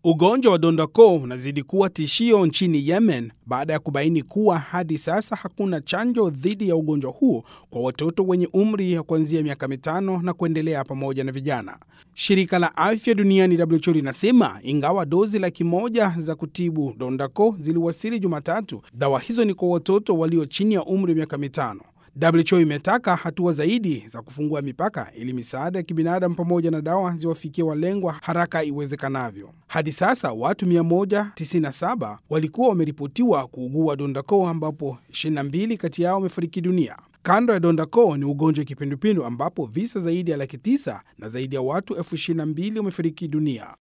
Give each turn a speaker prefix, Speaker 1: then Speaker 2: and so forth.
Speaker 1: Ugonjwa wa donda-koo unazidi kuwa tishio nchini Yemen baada ya kubaini kuwa hadi sasa hakuna chanjo dhidi ya ugonjwa huo kwa watoto wenye umri ya kuanzia miaka mitano na kuendelea pamoja na vijana. Shirika la Afya Duniani WHO linasema ingawa dozi laki moja za kutibu donda-koo ziliwasili Jumatatu, dawa hizo ni kwa watoto walio chini ya umri wa miaka mitano. WHO imetaka hatua zaidi za kufungua mipaka ili misaada ya kibinadamu pamoja na dawa ziwafikie walengwa haraka iwezekanavyo. Hadi sasa watu 197 walikuwa wameripotiwa kuugua donda-koo ambapo 22 kati yao wamefariki dunia. Kando ya donda-koo ni ugonjwa wa kipindupindu ambapo visa zaidi ya laki tisa na zaidi ya watu elfu 22 wamefariki dunia.